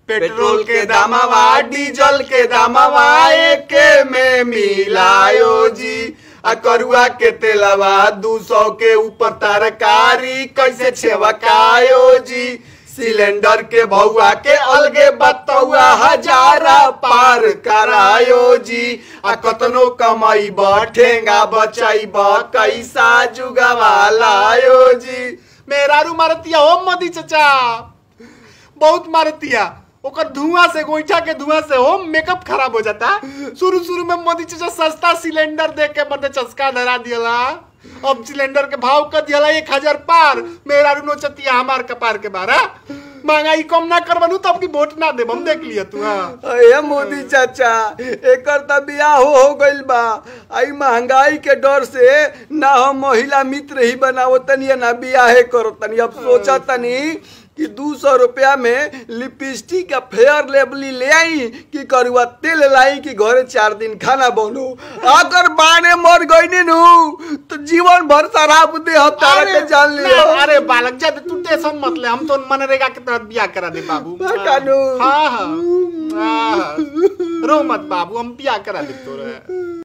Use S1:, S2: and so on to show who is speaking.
S1: Petrol के दामवा diesel के दामवा एके में मिलायो जी आ करुआ के तेलवा दू सौ के ऊपर तरकारी कैसे छेवकायो जी सिलेंडर के भौआ के अलगे बतौआ हजारा पार करायो जी आ कतनो कमाई ठेंगा बचाई कैसा जुगवा लायो जी मेरा रू मारतिया हो मोदी चचा बहुत मारतिया ओकर धुआं से गोईठा के धुआं से हो मेकअप खराब हो जाता शुरू शुरू में मोदी चाचा सस्ता सिलेंडर दे के मरते चस्का धरा दियला अब सिलेंडर के भाव कर दियला एक हजार पार मेरा रू नोचतिया हमार कपार के बारा महंगाई कम ना करबनू तब की वोट ना देब हम देख लिया तू हाँ
S2: अये मोदी चाचा एकर त बियाह हो हो गइल बा आई महंगाई के डर से ना हम महिला मित्र ही बनावो तनी ना बियाहे करो तनी अब सोचा तनी कि दू सौ रुपया में लिपस्टिक का फेयर लेबली ले आई कि करुआ तेल लाई कि घरे चार दिन खाना बनो अगर बाने मर गई नु तो जीवन भर शराब दे हम तारा के जान
S1: ना,
S2: लियो
S1: अरे बालक जा तू टेंशन मत ले हम तो मनरेगा के तहत बियाह करा दे बाबू
S2: बा कानू।
S1: हाँ हाँ हाँ रो मत बाबू हम बियाह करा दे तोरे